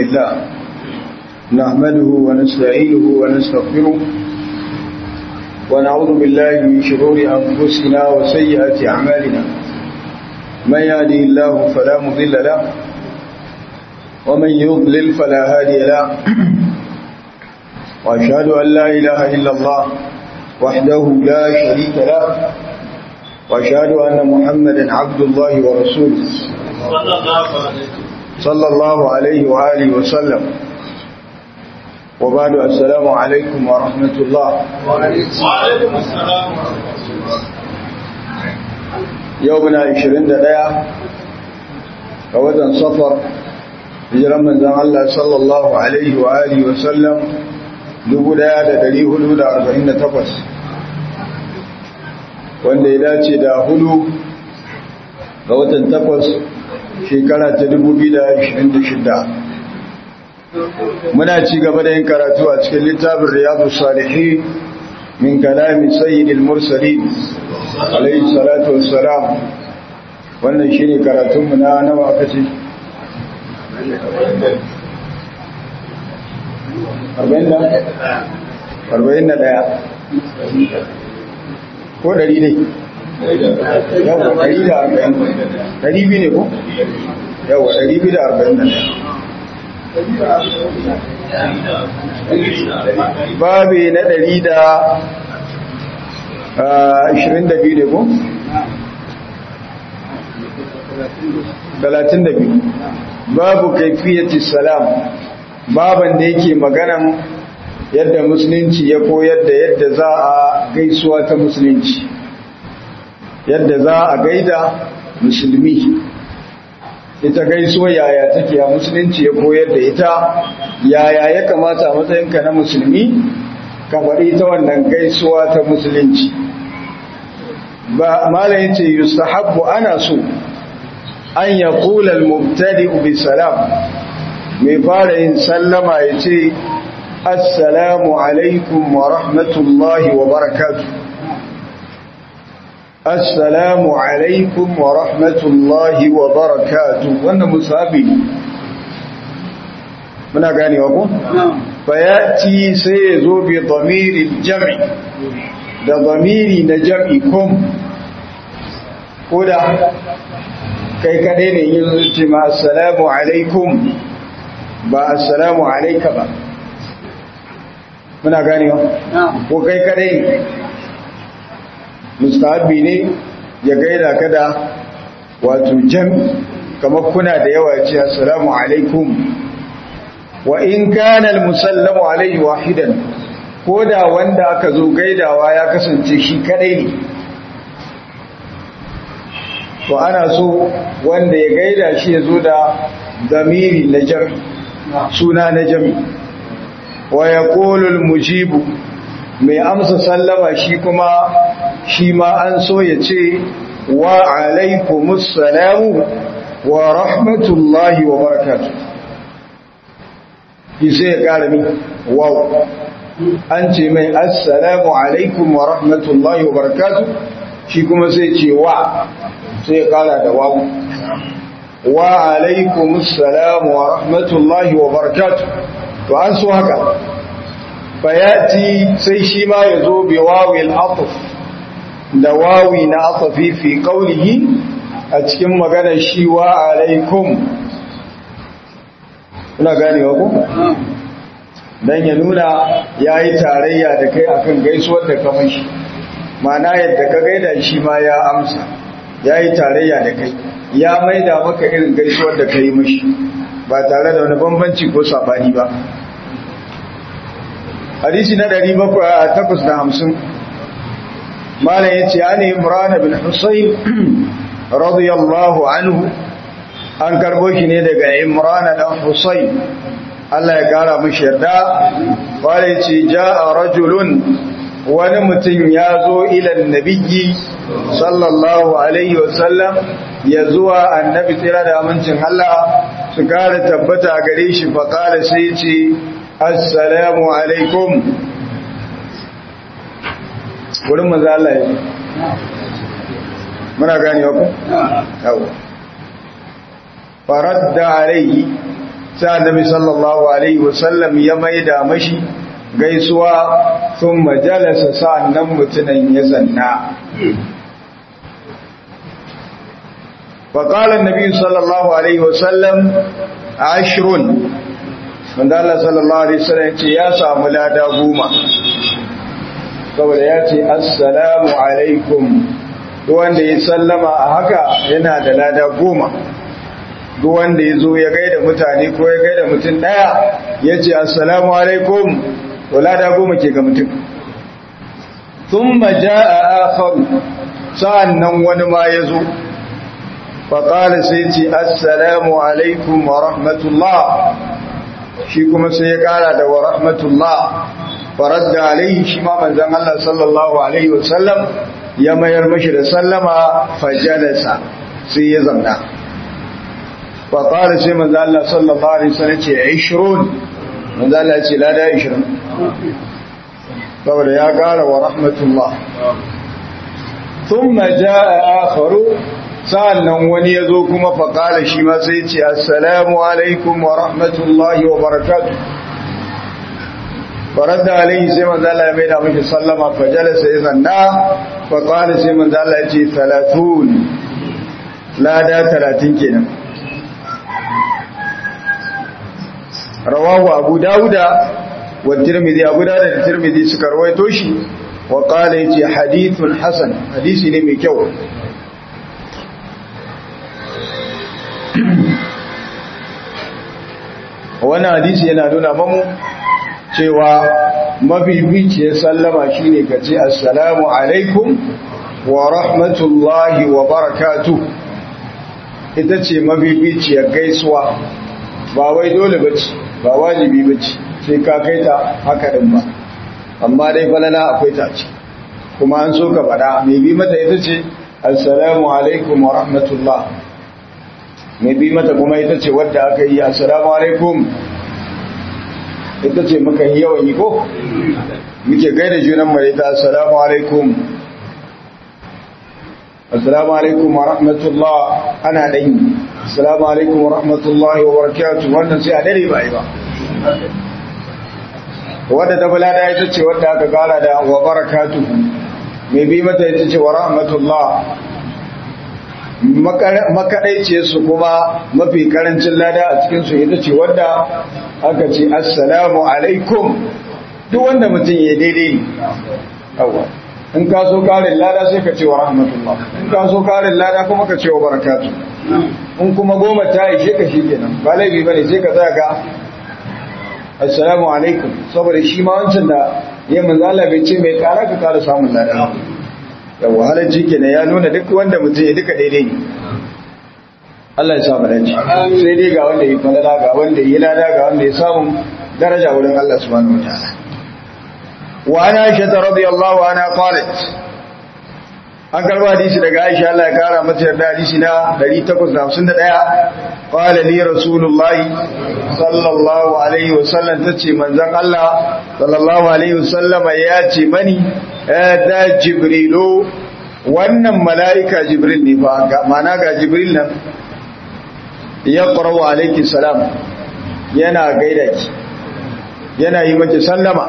لله نحمده ونستعينه ونستغفره ونعوذ بالله من شرور أنفسنا وسيئات أعمالنا من يهده الله فلا مضل له ومن يضلل فلا هادي له وأشهد أن لا إله إلا الله وحده لا شريك له وأشهد أن محمدا عبد الله ورسوله صلى الله عليه وآله وسلم وبعد السلام عليكم ورحمة الله وعليكم السلام يومنا عشرين دقيقة فوضا صفر hijiran manzan Allah sallallahu Alaihi wa Alihi wasallam 1448 wanda ya dace da hudu ga watan takwas shekara ta 2026 muna ci gaba da yin karatu a cikin littafin riyadu salihi min kalami sayyidil mursalin alaihi salatu wassalam wannan shine karatunmu na nawa aka ce arba'in da ɗaya ko ɗari ne yawon ɗari da arba'in ɗari biyu ne ko yawon ɗari biyu da arba'in da ɗaya babi na ɗari da ashirin da biyu ne ko talatin da biyu babu kaifiyati salam baban da yake maganan yadda musulunci ya koyar da yadda za a gaisuwa ta musulunci yadda za a gaida musulmi ita gaisuwa yaya take a musulunci ya koyar da ita yaya ya kamata a matsayinka na musulmi ka faɗi ta wannan gaisuwa ta musulunci ba malayin ce yustahabbu ana so an ya kula mubtadi bi salam mai fara yin sallama ya ce assalamu alaikum wa rahmatullahi wa barakatu assalamu alaikum wa rahmatullahi wa barakatu wannan musabi muna ganewa ko bayati sai ya zo bi damirin jam'i da damiri na jam'i kum ko da kai kadai ne yin zuci ma assalamu alaikum ba assalamu alaika ba muna ganewa ko kai kadai ne mustahabi ne ya gaida ka da wato jami kamar kuna da yawa ce assalamu alaikum wa in kana almusallamu alaihi wahidan ko da wanda aka zo gaidawa ya kasance shi kadai ne to ana so wanda ya gaida shi ya zo da damiri na jami suna na jami wa ya mujibu mai amsa sallama shi kuma shi ma an so ya ce wa alaikumus salamu wa rahmatullahi wa barakatu sai ya ƙara mi wow an ce mai assalamu alaikum wa rahmatullahi wa barakatu shi kuma sai ce wa sai ya kara da wawu wa alaikum assalam wa rahmatullahi wa barakatuh to an so haka bayati sai shi ma ya zo bi wawil atf da wawi na atfi fi qawlihi a cikin maganar shi wa alaikum kuna ganewa ko dan ya nuna yayi tarayya da kai akan gaisuwar da kamar shi ma'ana yadda ka gaida shi ma ya amsa ya yi tarayya da kai ya maida maka irin gaisuwar da ka yi mashi ba tare da wani bambanci ko sabani ba hadisi na 750 malam ya ce an imran bin husayn radiyallahu anhu an karbo shi ne daga imran dan husayn Allah ya kara mashi yarda wale ce ja'a rajulun wani mutum ya zo ilan nabiyyi sallallahu alaihi wasallam ya zuwa annabi tsira da amincin Allah su kara tabbata gare shi faƙara sai ce assalamu alaikum wurin maza Allah ya muna gane ku? yawo faradda alaihi sai annabi sallallahu alaihi wasallam ya maida mashi gaisuwa sun majalasa sa'annan mutunan ya zanna فقال النبي صلى الله عليه وسلم عشر wanda Allah sallallahu alaihi wasallam ce ya samu lada goma saboda ya ce assalamu alaikum duk wanda ya sallama a haka yana da lada goma duk wanda ya zo ya gaida mutane ko ya gaida mutum daya ya ce assalamu alaikum to lada goma ke ga mutum thumma jaa akhar sa'annan wani ma ya zo faƙali sai ce assalamu alaikum wa rahmatullah shi kuma sai ya ƙara da wa rahmatullah farar da alaihi shi ma manzan Allah sallallahu alaihi wasallam ya mayar mashi da sallama fajalasa sai ya zamna faƙali sai manzan Allah sallallahu alaihi wasallam ce ishirun manzan Allah ce lada ishirin saboda ya ƙara wa rahmatullah ثم جاء آخر sa'annan wani ya zo kuma faƙala shi ma sai ce assalamu alaikum wa rahmatullahi wa barakatu farar da alaihi sai manzala ya maida mashi sallama fajala sai zanna faƙala sai manzala ya ce talatun lada talatin kenan rawahu abu dawuda wa tirmidhi abu dawuda da tirmidhi suka rawaito shi wa qala yace hadithun hasan hadisi ne mai kyau wannan hadisi yana nuna mamu cewa mafificiyar sallama shine ka ce assalamu alaikum wa rahmatullahi wa barakatu ita ce mafificiyar gaisuwa ba wai dole bace ba wajibi bace sai ka kai ta haka din ba amma dai falala akwai ta ce kuma an so ka faɗa mai bi mata ita ce assalamu alaikum wa rahmatullah mai bi mata kuma ita ce wadda aka yi assalamu alaikum ita ce muka yi yawan yi ko muke gaida junan mai ta assalamu alaikum assalamu alaikum wa rahmatullah ana dan yi assalamu alaikum wa rahmatullahi wa barakatuh wannan sai a dare ba yi ba wadda ta bulada ita ce wadda aka kara da wa barakatuh mai bi mata ita ce wa rahmatullah makaɗaice su kuma mafi karancin lada a cikinsu ita ce wadda aka ce assalamu alaikum duk wanda mutum ya daidai ne in ka so karin lada sai ka ce wa rahmatullah in ka so karin lada kuma ka ce wa barakatu in kuma goma ta ishe ka shi kenan ba laifi ba ne sai ka tsaya ga assalamu alaikum saboda shi ma wancan da ya manzala bai ce mai kara ka kara samun lada yawa halarci kenan ya nuna duk wanda mutum ya duka daidai ne Allah ya samu dace sai dai ga wanda ya falala ga wanda ya lada ga wanda ya samu daraja wurin Allah subhanahu wataala wa ana aisha radiyallahu anha qalat an karba hadisi daga Aisha Allah ya kara mata yarda hadisi na 851 qala li rasulullahi sallallahu alaihi wasallam tace manzon Allah sallallahu alaihi wasallam ya ce mani da jibrilu wannan mala'ika jibril ne ba ga mana ga jibril nan ya qarawa alayki salam yana gaida ki yana yi maki sallama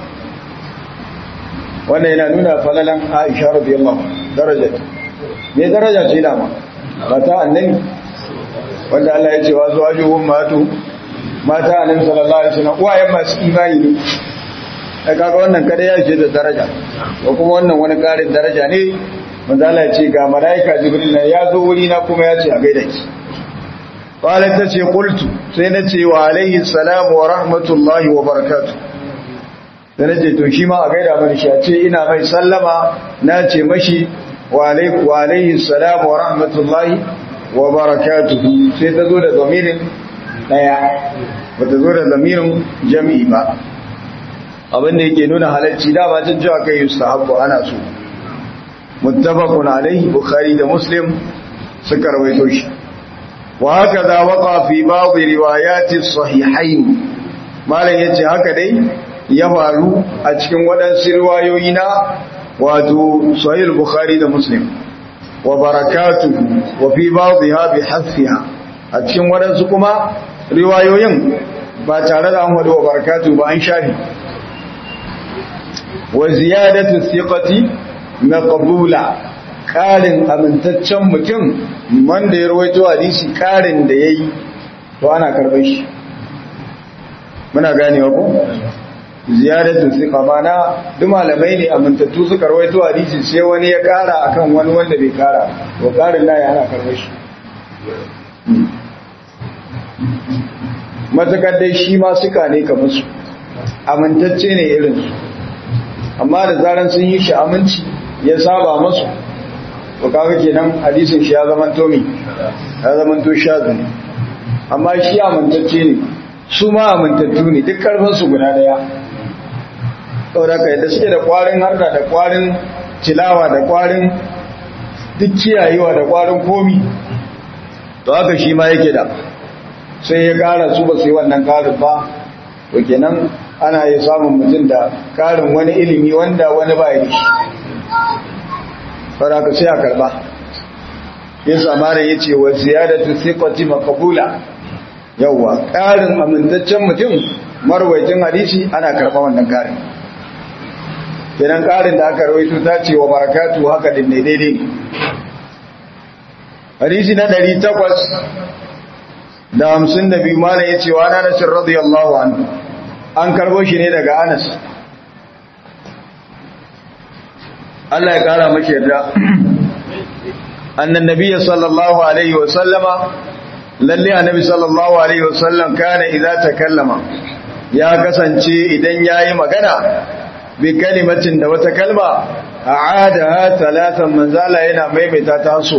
wannan yana nuna falalan Aisha radiyallahu daraja ne daraja ce dama mata annabi wanda Allah ya ce wa zuwajuhum matu mata annabi sallallahu alaihi wasallam uwayen masu imani ne da kaga wannan kada ya ce da daraja ko kuma wannan wani karin daraja ne manzo Allah ya ce ga malaika jibril na ya zo wuri na kuma ya ce a gaida ki qalat ta ce qultu sai na ce wa alaihi salam wa rahmatullahi wa barakatuh da nace to shi ma a gaida mani shi a ce ina mai sallama na ce mashi wa alaihi wa alaihi salam wa rahmatullahi wa barakatuh sai ta zo da zamirin daya bata zo da zamirin jami'i ba abinda yake nuna halarci dama cin cewa kai yustahabbu ana so muttafaqun alaihi bukhari da muslim suka rawaito shi wa haka za waqa fi ba'd riwayati sahihain malam yace haka dai ya faru a cikin waɗansu riwayoyi na wato sahih bukhari da muslim wa barakatuhu wa fi ba'dha bi hasfiha a cikin waɗansu kuma riwayoyin ba tare da an wadu wa barakatu ba an shafi wa ziyadatu thiqati maqbula karin amintaccen mutum wanda ya rawaito hadisi karin da yayi to ana karbar shi muna ganewa ko ziyadatu thiqa mana duk malamai ne amintattu suka rawaito hadisi sai wani ya kara akan wani wanda bai kara to karin da ya ana karbar shi matakar dai shi ma suka ne kamar su amintacce ne irinsu amma da zaran sun yi shi aminci ya saba masu to kaga kenan hadisin shi ya zama tomi ya zama to shazu ne amma shi amintacce ne su ma amintattu ne duk karfin su guda daya saboda kai da suke da kwarin harda da kwarin tilawa da kwarin duk kiyayewa da kwarin komi to haka shi ma yake da sai ya kara su ba su yi wannan karin ba to kenan ana yi samun mutum da karin wani ilimi wanda wani ba yi faraka sai a karba yin samara ya ce wa ziyadatu thiqati maqbula yawa karin amintaccen mutum marwaitin hadisi ana karba wannan karin kenan karin da aka rawaito ta ce wa barakatu haka din ne daidai hadisi na 800 da hamsin da biyu mana ya ce wa na nasir radiyallahu anhu an karbo shi ne daga anas Allah ya kara mashi yarda annan nabiyya sallallahu alaihi wa sallama lalle annabi sallallahu alaihi wa sallam kana idza takallama ya kasance idan yayi magana bi kalimatin da wata kalma a'adaha talatan manzala yana maimaita ta so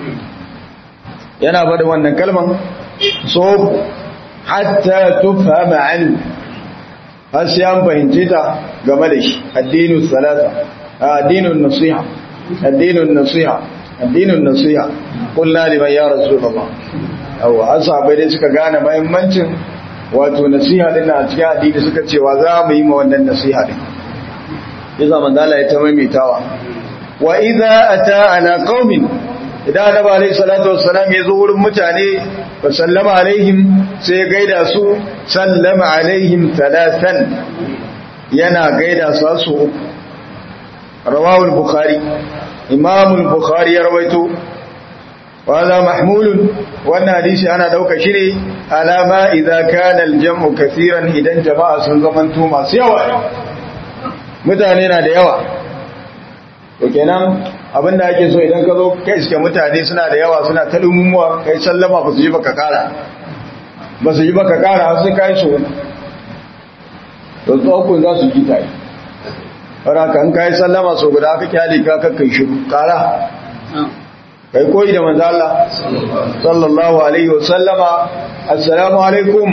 yana bada wannan kalman so hatta tufhama anhu har sai an fahimce ta game da shi addinin salata addinin nasiha addinin nasiha addinin nasiha kullu liman ya rasulullah awa asabai dai suka gane muhimmancin wato nasiha din a cikin addini suka cewa za mu yi ma wannan nasiha din yasa manzo Allah ya ta maimaitawa wa idza ata ala qaumin idan annabi alayhi salatu wassalam ya zo wurin mutane fa sallama alaihim sai gaida su sallama alaihim talatan yana gaida su su rawahu al-bukhari imam al-bukhari ya rawaito وهذا محمول wannan hadisi ana dauka shi ne alama idza kana al-jam'u kaseeran idan jama'a sun zamanto masu yawa mutane na da yawa to kenan abinda ake so idan ka zo kai iske mutane suna da yawa suna ta lumumuwa kai sallama ba su ji baka kara ba su ji baka kara sai kai so to tsokun za su ji tai fara kan kai sallama so guda ka kyale ka kakkai shi kara kai koyi da manzo Allah sallallahu alaihi wasallama assalamu alaikum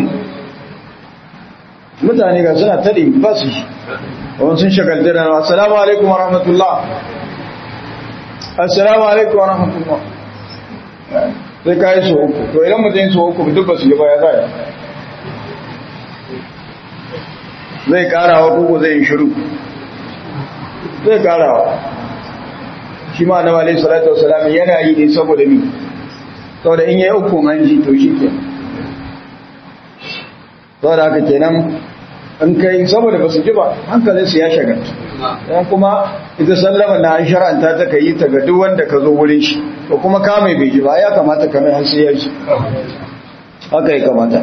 mutane ga suna tadi ba su wani sun shagalta da assalamu alaikum wa rahmatullah assalamu alaikum wa rahmatullah sai ka yi su uku to idan mutum su uku duk ba su yi baya zai zai karawa koko zai yi shiru zai karawa shi ma na walai salatu wasalam yana yi ne saboda mi saboda in yi uku manji to shi ke saboda haka kenan in kai saboda ba su ji ba hankalin su ya shagaltu dan kuma ita sallama na an shar'anta ta kai ta ga duk wanda ka zo wurin shi to kuma ka mai bai ji ba ya kamata ka mai har sai ya ji haka ya kamata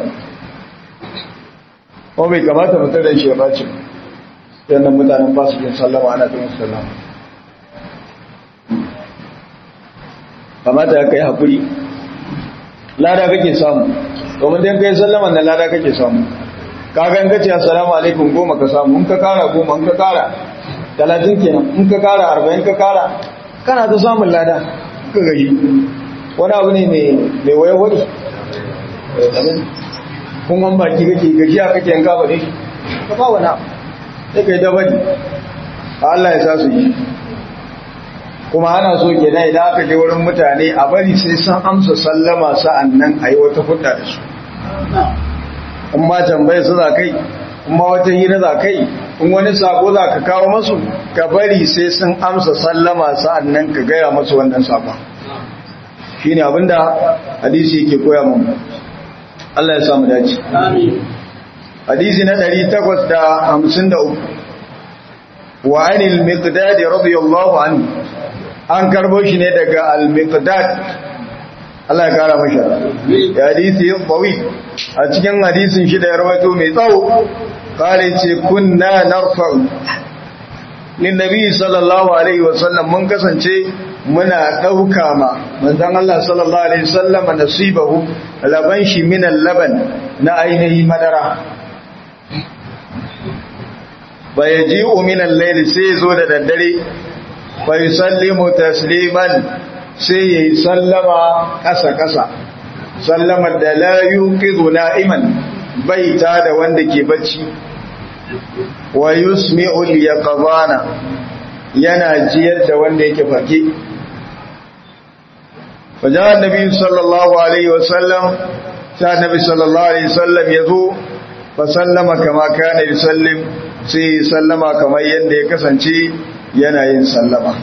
ko bai kamata mutum da shi ya bace yannan mutanen ba su yin sallama ana ta musu sallama kamata ya kai haƙuri lada kake samu domin dan kai sallama na lada kake samu kaga in kace assalamu alaikum goma ka samu in ka kara goma in ka kara talatin kenan in ka kara arba'in ka kara kana ta samun lada ka gaji wani abu ne mai waya wani kun an baki kake gaji a kake yanka ba ne ka ba wani sai kai dabari Allah ya sa su yi kuma ana so kenan idan aka je wurin mutane a bari sai sun amsa sallama sa'an nan a yi wata hudda da su in ma tambaye su za kai in ma wata hira za kai in wani sako za ka kawo masu ka bari sai sun amsa sallama sa'an nan ka gaya masu wannan sakon shi ne abinda hadisi yake koya mun Allah ya samu dace Amin. hadisi na 853 wa anil miqdad radiyallahu anhu an karbo shi ne daga al miqdad Allah ya kara masa ya hadisi qawi a cikin hadisin shi da ya rawaito mai tsawo kare ce kunna narfa'u lin nabi sallallahu alaihi wasallam mun kasance muna dauka ma manzon Allah sallallahu alaihi wasallam nasibahu laban shi min laban na ainihi madara fayaji'u min al-layl sai zo da daddare fa yusallimu tasliman sai yayi sallama kasa kasa sallamar da la yuqidu na'iman baita da wanda ke bacci wa yusmi'u al-yaqzana yana jiyar da wanda yake fake fajar annabi sallallahu alaihi wasallam sai annabi sallallahu alaihi wasallam yazo fa sallama kama kana yusallim sai sallama kamar yadda ya kasance yana yin sallama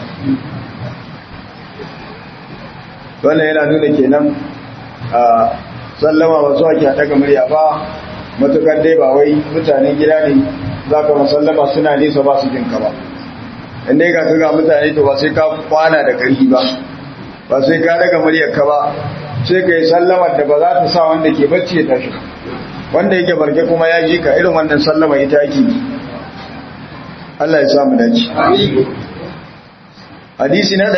wannan yana nuna kenan a sallama ba zuwa ke daga murya ba matukar dai ba wai mutanen gida ne za ka masallama suna nesa ba su jinka ba inda ya kaka ga mutane to ba sai ka kwana da ƙarfi ba ba sai ka daga muryar ka ba sai ka yi sallamar da ba za ta sa wanda ke bacci ya tashi wanda yake barke kuma ya ji ka irin wannan sallama ita ake yi Allah ya samu dace hadisi na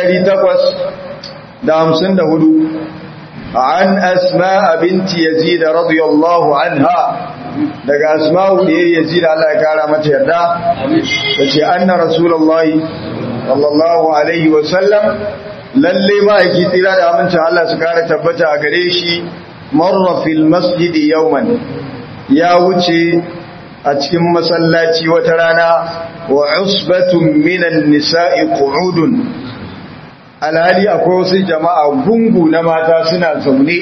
854 an asma binti yazid radiyallahu anha daga asma'u da yazid Allah ya kara mata yarda tace anna rasulullahi sallallahu alaihi wa sallam lalle ma yake tsira da amincin Allah su kara tabbata a gare shi marra fil masjid yawman ya wuce a cikin masallaci wata rana wa usbatun minan nisa'i qu'udun alhali akwai wasu jama'a gungu na mata suna zaune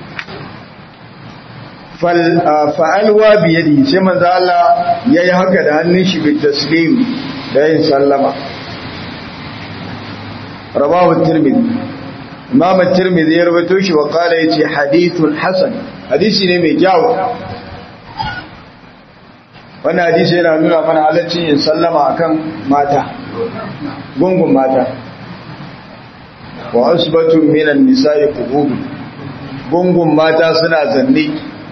fa'alwa biyadi sai manzo Allah yayi haka da hannun shi bi taslim da yin sallama rawahu tirmidhi imam tirmidhi ya rawaito shi wa qala yace hadithun hasan hadisi ne mai kyau wannan hadisi yana nuna mana halaccin yin sallama akan mata gungun mata wa asbatun minan nisa'i qubub gungun mata suna zanne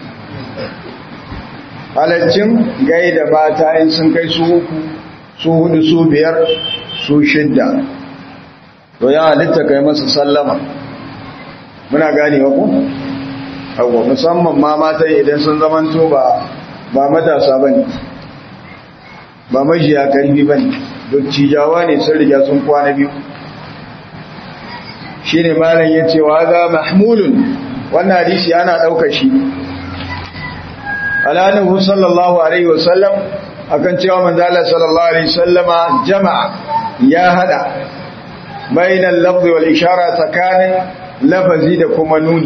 halaccin gaida mata in sun kai su uku su hudu su biyar su shidda to ya halitta kai masa sallama muna gane wa ku hawa musamman ma matan idan sun zamanto ba ba matasa bane ba majiya karfi bane dottijawa ne sun riga sun kwana biyu shine malam yace wa za mahmulun wannan hadisi ana dauka shi alanuhu sallallahu alaihi wasallam akan cewa manzo Allah sallallahu alaihi wasallama jama'a ya hada bainal lafzi wal ishara tsakanin lafazi da kuma nuni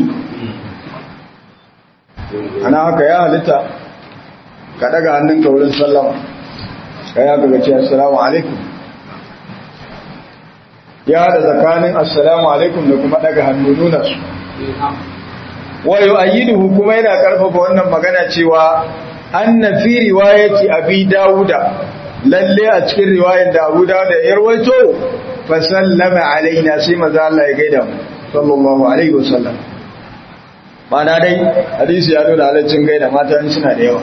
ana haka ya halitta ka daga hannunka wurin sallama ka ya ga ce assalamu alaikum ya hada tsakanin assalamu alaikum da kuma daga hannu nuna su wa yu'ayyiduhu kuma yana karfafa wannan magana cewa anna fi riwayati abi dauda lalle a cikin riwayar da Abu Dawud ya rawaito fa sallama alaina sai manzo Allah ya gaida mu sallallahu alaihi wasallam mana dai hadisi ya nuna halaccin gaida mata in suna da yawa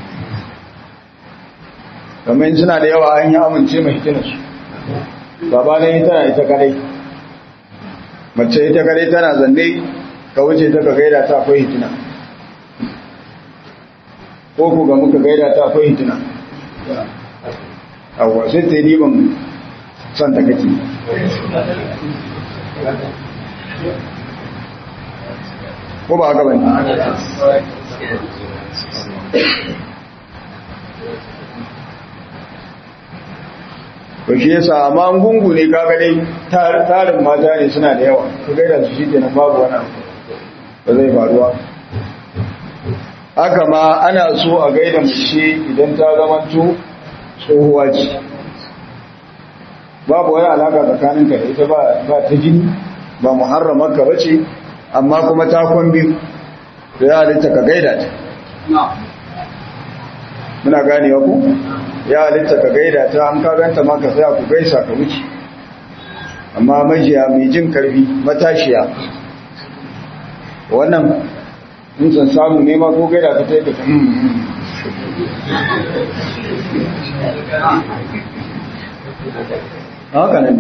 kamar in suna da yawa an yi amince mai hitinarsu baba ne tana ita kadai mace ita kadai tana zanne ka wuce ta ka gaida ta akwai hitina ko ku ga muka gaida ta akwai hitina awa sai ta yi ban son ta kake ko ba haka bane to shi yasa amma an gungu ne kaga dai tarin mata ne suna da yawa su gaida su shi kenan babu wani abu ba zai faruwa haka ma ana so a gaida mace idan ta zamanto tsohuwa ce babu wani alaka tsakaninka da ita ba ta jini ba muharramar ka bace amma kuma ta kwan biyu to ya halitta ka gaida ta muna ganewa ku ya halitta ka gaida ta an ka ganta ma ka tsaya ku gaisa ka wuce amma majiya mai jin karfi matashiya wannan in san samu nema ko gaida ka ta yi ka haka nan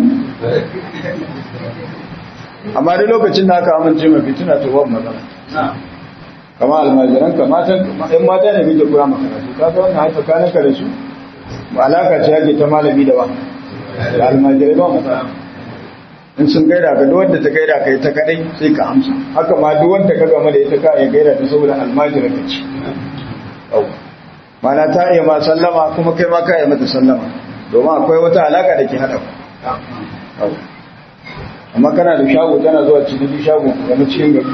amma duk lokacin da aka amince mafi tuna ta babu matsala kama almajiran ka matan ɗan mata ne mita kura makaratu ka ga wannan haifa kanin ka da su alaka ce yake ta malami da ba da almajirai ba matsala in sun gaida ka duk wanda ta gaida ka ita kadai sai ka amsa haka ma duk wanda ka gama da ita ka ya gaida ta saboda almajiran ka ce mana ta iya ma sallama kuma kai ma ka yi mata sallama domin akwai wata alaka da ke haɗa ku amma kana da shago tana zuwa cikin shago game cikin gari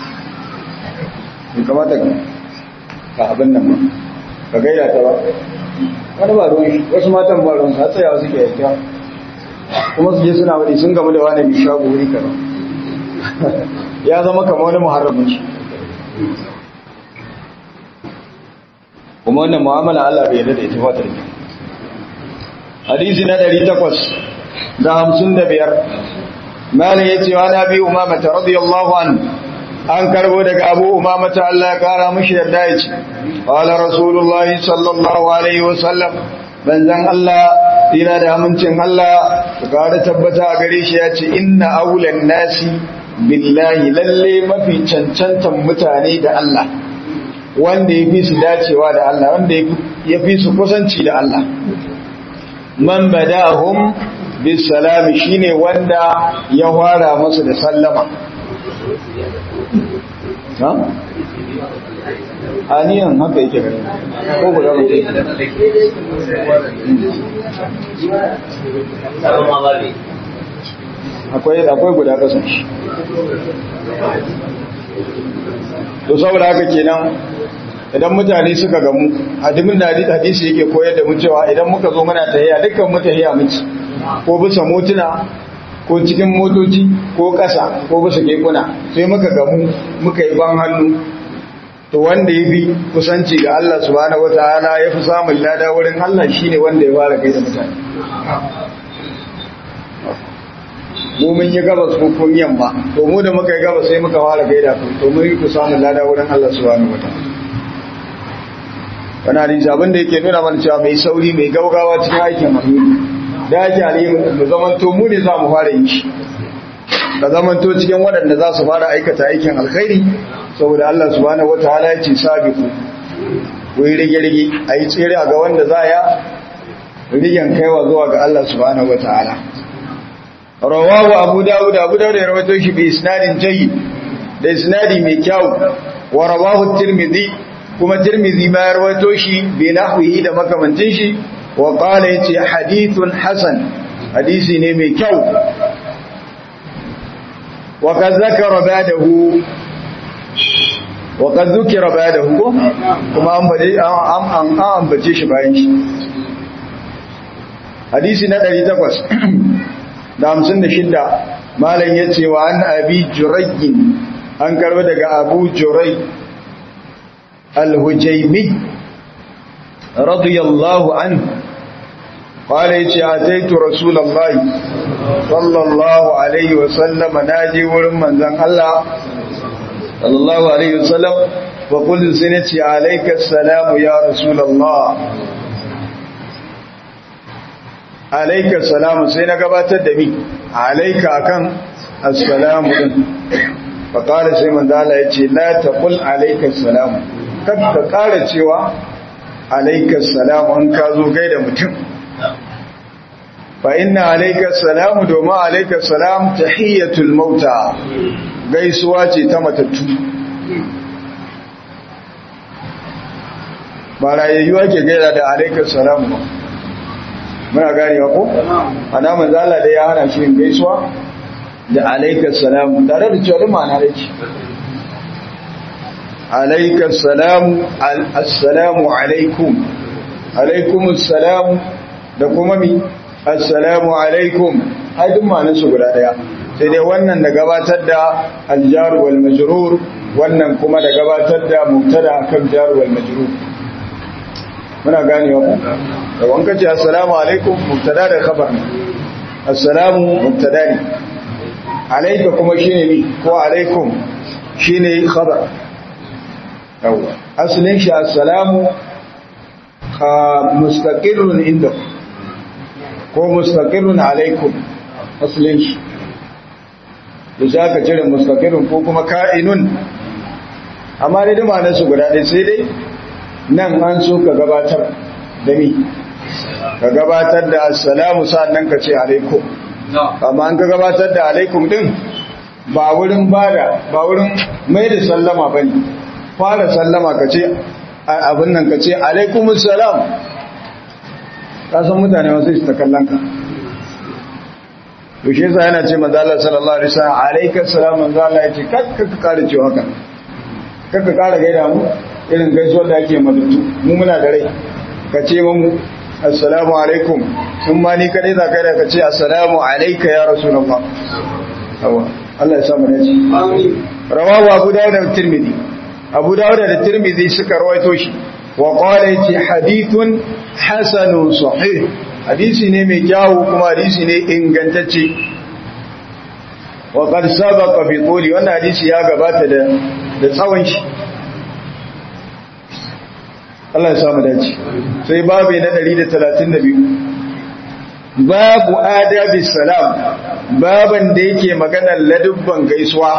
in kamata ka abin nan ba ka gaida ta ba wani ba ruwan shi wasu matan ba ruwan sa tsayawa suke yadda kuma su je suna wani sun gamu da wani mai shago wuri kaza ya zama kama wani muharramin shi kuma wannan mu'amala Allah bai yarda da ita ba ta rike hadisi na 800 da 55 malam yace wa nabi umama radiyallahu anhu an karbo daga abu umama ta Allah ya kara mishi yarda yace qala rasulullahi sallallahu alaihi wasallam banzan Allah dina da amincin Allah ga da tabbata a gare shi yace inna awlan nasi billahi lalle mafi cancantan mutane da Allah wanda ya fi su dacewa da Allah wanda ya fi su kusanci da Allah man badahum bis salami shine wanda ya fara masu da sallama ha aniyan haka yake gani ko guda mutum akwai akwai guda kasan shi to saboda haka kenan idan mutane suka gamu hadimin da hadisi yake koyar da mu cewa idan muka zo muna tahiya dukkan mu tahiya muke ko bisa motuna ko cikin motoci ko ƙasa ko bisa kekuna sai muka gamu muka yi ban hannu to wanda ya fi kusanci ga Allah subhanahu wataala ya fi samun lada wurin Allah shine wanda ya fara kai da mutane mu mun yi gabas ko kun yamma to mu da muka yi gabas sai muka fara gaida ku to mun yi ku samun lada wurin Allah subhanahu wataala wani hadisi abin da yake nuna mana cewa mai sauri mai gaugawa cikin aikin hannu da ake alimin mu zamanto mu ne za mu fara yi shi da zamanto cikin waɗanda za su fara aikata aikin alkhairi saboda Allah subhanahu wataala ya ce sabiqu ku yi rige-rige a yi tsere ga wanda za ya rigen kaiwa zuwa ga Allah subhanahu wataala rawahu abu dawud abu dawud ya rawaito shi bi isnadin jayyid da isnadi mai kyau wa rawahu tirmidhi kuma tirmidhi ma ya rawaito shi bi nahwihi da makamantin shi wa qala yace hadithun hasan hadisi ne mai kyau wa kad zakara ba'dahu wa kad zukira ba'dahu kuma an baje an an ambace shi bayan shi hadisi na 800 da 56 malam yace wa an abi jurayyin an karba daga abu juray al-hujaymi radiyallahu anhu قال يتي اتيت رسول الله صلى الله عليه وسلم ناجي ورن منزن الله صلى الله عليه وسلم وقلت سنتي عليك السلام يا رسول الله عليك السلام سينا gabatar da mi عليك akan assalamu din فقال sai manzo Allah yace la taqul alayka assalam kada ka kara cewa alayka assalam an ka zo gaida mutum fa inna alayka salamu domin alayka salam tahiyatul mauta gaisuwa ce ta matattu ba rayayyuwa ke gaida da alayka salamu ba muna gane ko ana manzala da ya hana shi gaisuwa da alayka salamu tare da cewa ma'ana da ce alayka salamu assalamu alaikum alaikumus salamu da kuma mi assalamu alaikum ai duk ma'anar su guda daya sai dai wannan da gabatar da aljar wal majrur wannan kuma da gabatar da mubtada kan jar wal majrur muna ganewa ku da wanka ce assalamu alaikum mubtada da khabar assalamu mubtada ne alayka kuma shine ni ko alaikum shine khabar yawa asalin shi assalamu mustaqirrun inda ko mustaqirrun alaikum asalin shi da za ka cire mustaqirrun ko kuma ka'inun amma dai dama na su guda ɗaya sai dai nan an so ka gabatar da mi ka gabatar da assalamu sa'annan ka ce alaikum amma an ka gabatar da alaikum din ba wurin bada ba wurin mai da sallama bane fara sallama ka ce abin nan ka ce alaikumus salam ka san mutane wasu su ta kallon ka to shi yasa yana ce manzo Allah sallallahu alaihi wasallam alaikas salam manzo Allah ya ce kakka ka kare cewa haka kakka kare gaida mu irin gaisuwar da ake madattu mu muna da rai ka ce mu assalamu alaikum sun ma ni kadai za ka da ka ce assalamu alayka ya rasulullah awa Allah ya samu ne amin rawahu abu dawud da tirmidhi abu dawud da tirmidhi suka rawaito shi wa qala yace hadithun hasanun sahih hadisi ne mai kyawu kuma hadisi ne ingantacce wa qad sabaqa bi quli wannan hadisi ya gabata da da tsawon shi Allah ya samu dace sai babu na 132 babu adabi salam baban da yake maganar ladubban gaisuwa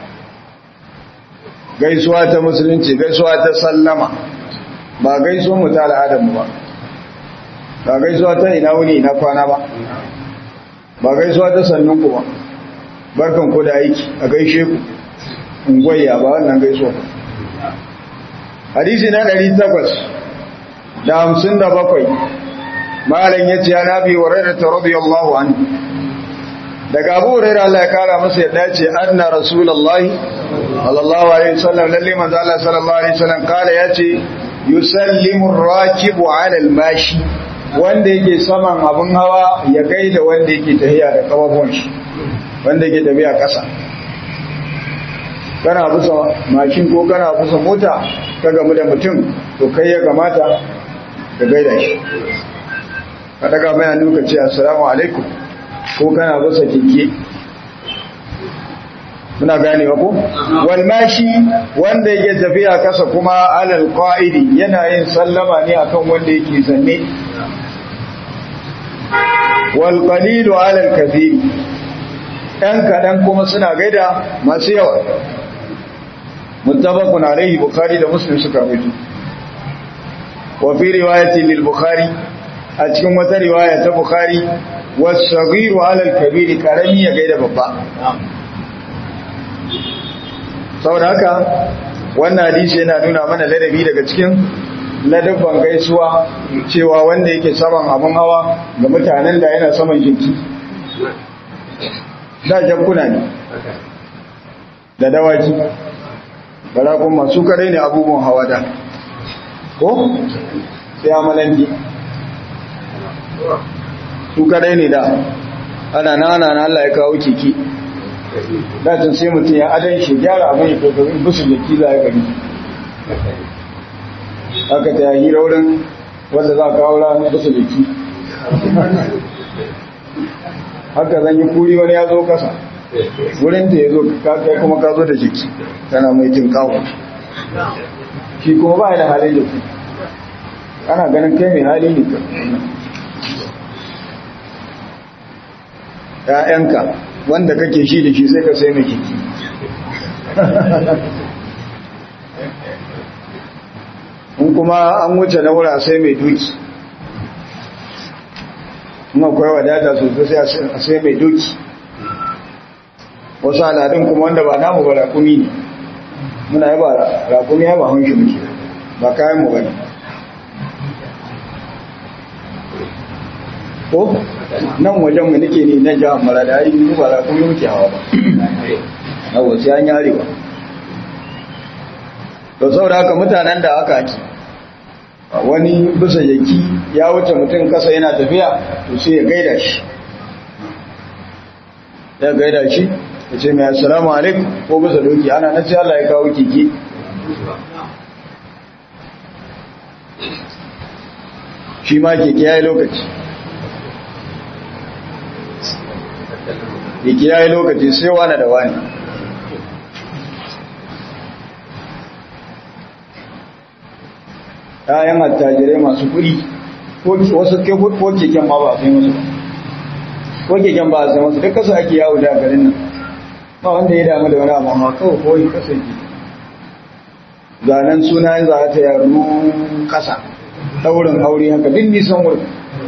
gaisuwa ta musulunci gaisuwa ta sallama ba gaisuwa mu ta al'adar mu ba ba gaisuwa ta ina wuni ina kwana ba ba gaisuwa ta sannun ku ba barkan ku da aiki a gaishe ku ungwayya ba wannan gaisuwa ba hadisi na 857 malam yace ya nabi hurairah radiyallahu anhu daga Abu Hurairah Allah ya kara masa yadda ce anna rasulullahi sallallahu alaihi wasallam lalle manzo Allah sallallahu alaihi wasallam kala yace yusallimu ar-rakibu 'ala al-mashi wanda yake saman abun hawa ya gaida wanda yake tafiya da kafafun shi wanda yake tafiya kasa kana busa mashin ko kana busa mota ka gamu da mutum to kai ya kamata ka gaida shi ka daga mai hannu ka ce assalamu alaikum ko kana busa keke muna ganewa ko wal mashi wanda yake tafiya kasa kuma alal qa'idi yana yin sallama ne akan wanda yake zanne wal qalilu alal kathir ɗan kaɗan kuma suna gaida masu yawa muttafaqun alaihi bukhari da muslim suka rubuta wa fi riwayati lil bukhari a cikin wata riwaya ta bukhari was-saghiru 'ala al-kabir karami ya gaida babba saboda haka wannan hadisi yana nuna mana ladabi daga cikin ladabban gaisuwa cewa wanda yake saman abun hawa ga mutanen da yana saman jinki da jankuna ne da dawaki barakun masu kare ne abubuwan hawa da ko sai amalanji su kare ne da ana na ana na Allah ya kawo kiki dacin sai mutum ya adan shi gyara abin ya kokarin busu da kila ya gari haka ta yi raurin wanda za ka aura busu da ki haka zan yi kuri wani ya zo kasa wurin ta ya zo kai kuma ka zo da jiki kana mai jin kawo shi kuma ba da halin da ana ganin kai mai hali ne ‘ya'yanka wanda kake shi da shi sai ka sai mai jiki in kuma an wuce na wura sai mai duki in akwai wadata sosai a sai mai duki wasu al'adun kuma wanda ba namu ba rakumi ne muna yi ba rakumi ya ba hunshi muke ba kayan mu bane ko nan wajen mu nake ne na jihar marada yi mu ba rakumi muke hawa ba na wasu an yare ba to saboda haka mutanen da aka ake wani bisa jaki ya wuce mutum kasa yana tafiya to sai ya gaida shi ya gaida shi ya ce mai assalamu alaikum ko bisa doki ana na ce Allah ya kawo keke shi ma keke ya yi lokaci keke ya yi lokaci sai wani da wani ‘ya'yan attajirai masu kuɗi wasu ko keken ma ba a sai musu ko keken ba a sai musu duk kasa ake yawo da garin nan ba wanda ya damu da wani abu ma kawai kawai kasa ke zanen suna yin za ta yaro kasa daurin aure haka duk nisan wurin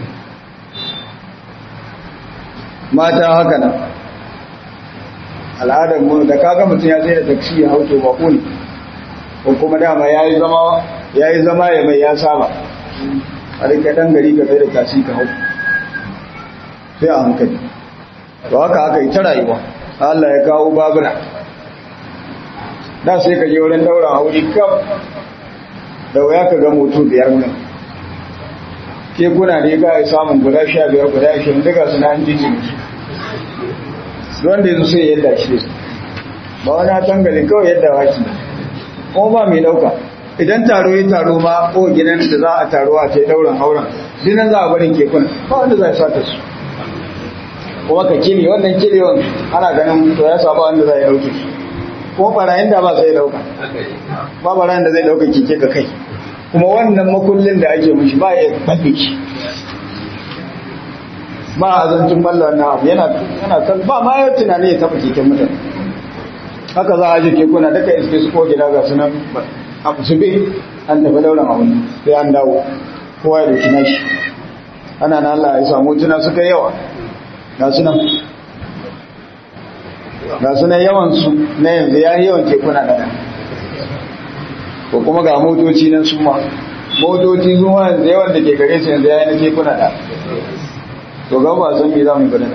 mata haka nan al'adar mu da kaga mutum ya sai da taksi ya hauto ba ko ne ko kuma dama ya yi zama ya yi zama ya mai ya saba a rika ɗan gari ka sai da taksi ka hau sai a hankali to haka haka yi ta rayuwa Allah ya kawo babura da sai ka je wurin daura aure kaf da waya ka ga moto biyar nan ke kuna ne ga ya samun guda sha biyar guda ashirin duka suna an jiji wanda yanzu sai yadda shi ba wani tangalin kawai yadda waki kuma ba mai dauka idan taro ya taro ma ko gidan da za a taro a ce dauran auren dinan za a barin kekuna ba wanda za a sata su kuma ka kile wannan kilewan ana ganin to ya saba wanda za a dauke shi ko barayin da ba sai dauka ba barayin da zai dauka keke ka kai kuma wannan makullin da ake mishi ba ya faɗi shi ba a zancin balla wannan abu yana yana kan ba ma ya tunani ya taɓa keken mutane haka za a je kekuna duka iske su ko gida ga sunan abu su bi an tafi dauran abu sai an dawo kowa ya dauki nashi ana na Allah ya samu tuna suka yawa ga sunan ga sunan yawansu na yanzu ya yi yawan kekuna da ko kuma ga motoci nan su ma motoci su ma yanzu yawan da ke gare su yanzu ya yi na kekuna da to ga ba san me za mu gani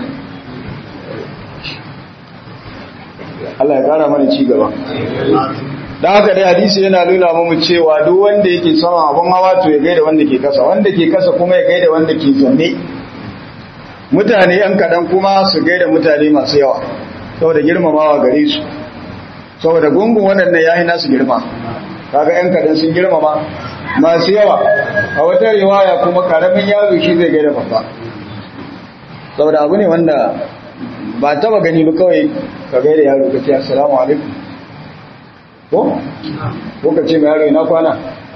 Allah ya kara mana ci gaba da haka dai hadisi yana nuna mu cewa duk wanda yake sama abun hawa to ya gaida wanda ke kasa wanda ke kasa kuma ya gaida wanda ke zanne mutane yan kadan kuma su gaida mutane masu yawa saboda girmamawa gare su saboda gungun waɗannan yayi nasu girma kaga yan kadan sun girmama masu yawa a wata riwaya kuma karamin yaro shi zai gaida babba saboda abu ne wanda ba taba gani ba kawai ka gaida yaro ka ce assalamu alaikum ko ko ka ce mai yaro ina kwana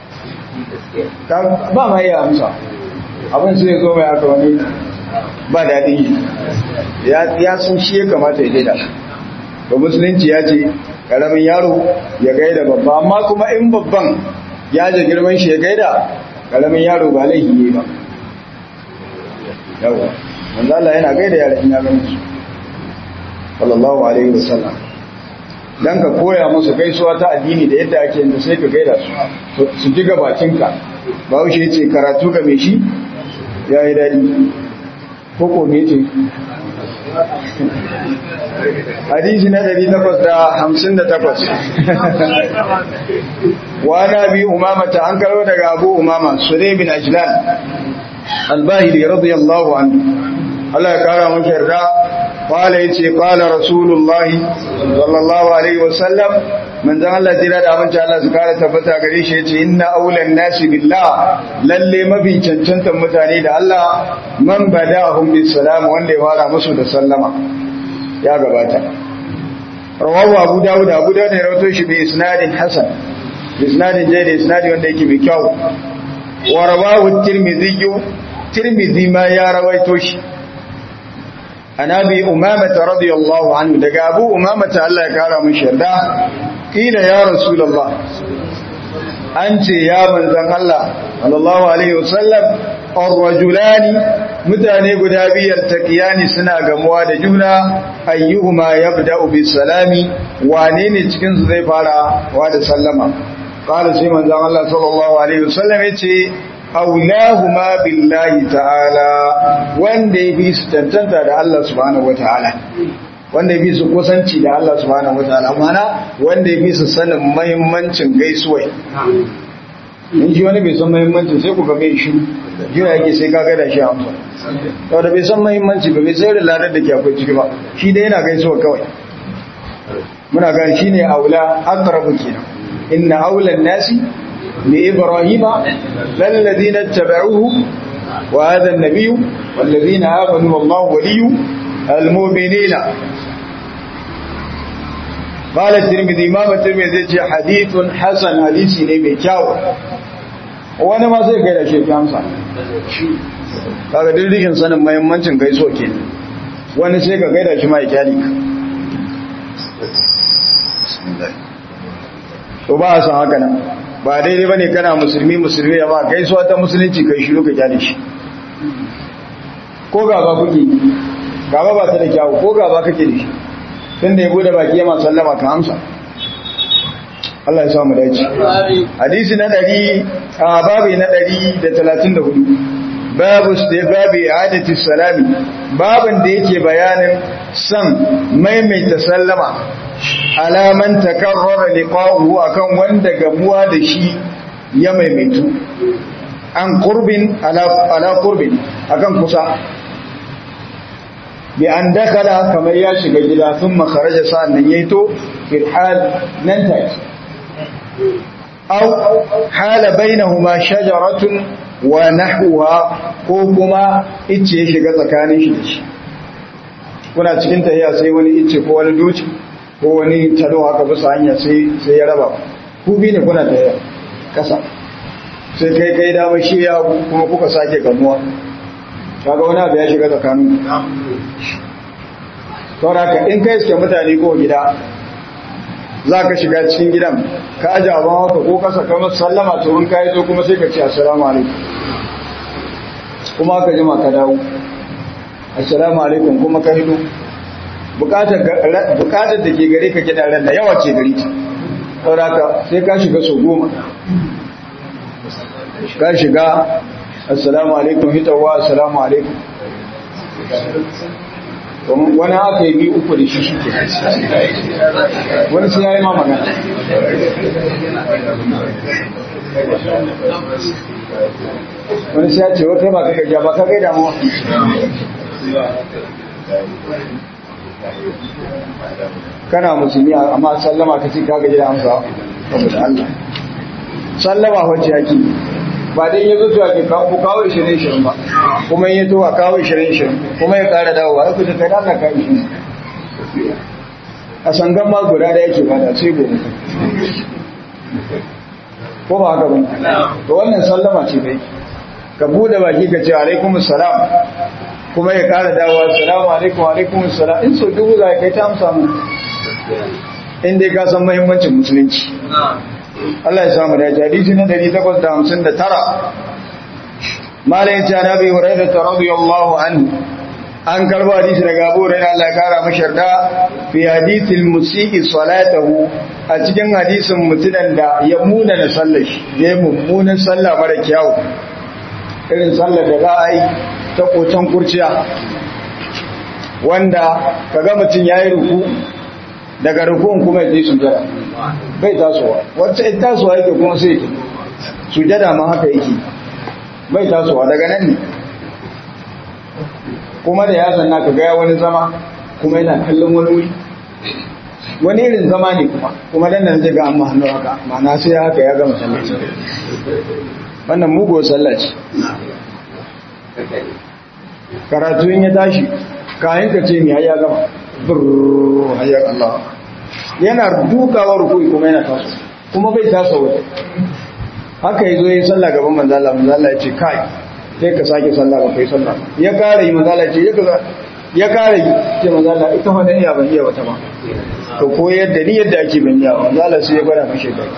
ba ma iya amsa abin sai zo mai aka wani ba daɗin yi ya sun shi ya kamata ya daida ba musulunci ya ce ƙaramin yaro ya gaida babba amma kuma in babban ya je girman shi ya gaida ƙaramin yaro ba laifi ne ba yawa manzo Allah yana gaida yaran ya gani su sallallahu alaihi wasallam dan ka koya musu gaisuwa ta addini da yadda ake yin sai ka gaida su su ji gabacinka ba wuce yace karatu ga me shi yayi dadi koko me ce hadisi na 858 wa nabi umama ta an karo daga abu umama sulaim bin ajlan al-bahili radiyallahu anhu Allah ya kara maka yarda qala yace qala rasulullahi sallallahu alaihi wasallam manzon Allah tira da amince Allah su kara tabbata gare shi yace inna aulan nasi billah lalle mafi cancantan mutane da Allah man bada'ahum bis salam wanda ya fara musu da sallama ya gabata rawahu abu dawud abu dawud ne rawato shi bi isnadin hasan bi isnadin jayyid isnadi wanda yake mai kyau wa rawahu tirmidhi tirmidhi ma ya rawaito shi an abi umamata radiyallahu anhu daga abu umamata Allah ya kara mun sharda kila ya rasulullah an ce ya manzon Allah sallallahu alaihi wasallam ar-rajulani mutane guda biyar taqiyani suna gamuwa da juna ayyuhuma yabda'u bis salami wane ne cikin su zai fara wa da sallama qala sai manzon Allah sallallahu alaihi wasallam yace aulahuma billahi ta'ala wanda ya fi su tantanta da Allah subhanahu wataala wanda ya fi su kusanci da Allah subhanahu wataala mana wanda ya fi su sanin muhimmancin gaisuwa in shi wani bai san muhimmancin sai ku ga bai shi jira yake sai ka gada shi amsa saboda bai san muhimmanci ba bai sai da ladar da ke akwai ciki ba shi dai yana gaisuwa kawai muna ga shine aula aqrabu kenan inna aula nasi bi ibrahima lalladhina tabauhu wa hadha an-nabiy walladhina amanu wallahu waliyyu al-mu'minina قال الترمذي امام الترمذي ce hadithun hasan hadisi ne mai kyau wani ma sai kai da shi amsa kaga dirdikin sanin muhimmancin gaiso ke wani sai ka gaida shi ma ya kyali to ba a san haka nan ba daidai bane kana musulmi musulmi ya ba gaisuwa ta musulunci kai shiru ka kyale shi ko gaba kuke gaba ba ta da kyawu ko gaba kake da shi tun da ya bude baki ya masu sallama ka amsa Allah ya samu dace hadisi na ɗari a babi na ɗari da talatin da hudu babu babi adati salami babin da yake bayanin san maimaita sallama alaman takarrara liqa'uhu akan wanda gamuwa da shi ya maimaitu an qurbin ala ala qurbin akan kusa bi an dakala kamar ya shiga gida sun makaraja sa'an nan yayi to fil hal nan take aw hala bainahuma shajaratun wa nahwa ko kuma icce ya shiga tsakanin shi da shi kuna cikin tahiya sai wani icce ko wani duci ko wani tado haka bisa hanya sai sai ya raba ku bi ne kuna tahiya kasa sai kai kai dama shi ya kuma kuka sake gamuwa kaga wani abu ya shiga tsakanin saboda haka in kai suke mutane ko gida za ka shiga cikin gidan ka aji abin haka ko kasa kamar sallama to in kayi zo kuma sai ka ce assalamu alaikum kuma ka jima ka dawo assalamu alaikum kuma ka hido bukatar da ke gare ka kiɗa ran da yawa ce gari ta saboda haka sai ka shiga so goma ka shiga assalamu alaikum hitawa assalamu alaikum wani aka yi biyu uku da shi shi ke wani sai ya yi ma magana wani sai ya ce wata ba ka gajiya ba ka gaida mawa kana musulmi amma sallama ka ce ka gaji da amsa saboda Allah sallama wacce yake ba dai ya zo ake kawo kawo 20-20 ba kuma ya to a kawo 20-20 kuma ya kara dawowa ya kusa kai da ka yi a sangan ma guda da yake bada sai gobe ko ba haka ba to wannan sallama ce bai ka bude baki ka ce alaikum salam kuma ya kara dawowa salamu alaikum alaikum salam in so dubu za kai ta amsa mu in dai ka san muhimmancin musulunci Allah ya samu dace hadisi na 859 malai ya ce annabi hurairah radiyallahu anhu an karbo hadisi daga Abu Hurairah Allah ya kara mashi yarda fi hadithil musii salatahu a cikin hadisin mutunan da ya muna na sallar shi ya mummunan sallah mara kyau irin sallar da za a yi ta kocan kurciya wanda kaga mutum yayi ruku daga rukun kuma ya je sujada bai tasowa wacce in tasowa yake kuma sai yake sujada ma haka yake bai tasowa daga nan ne kuma da ya zanna ka gaya wani zama kuma yana kallon wani wuri wani irin zama ne kuma kuma dan nan zai ga amma hannu haka ma'ana sai haka ya gama sallah wannan mugo sallah ce karatu in ya tashi kayan ka ce mai ya gama burr hayyar Allah yana dukawa rukui kuma yana taso kuma bai taso wata haka yazo yayin sallah gaban manzo Allah manzo Allah ya ce kai sai ka sake sallah ba kai sallah ya kare yi manzo Allah ya ce ya kaza ya kare yi ce manzo Allah ita fa iya ban iya wata ba to ko yadda ni yadda ake ban iya manzo Allah sai ya gwada mashi kai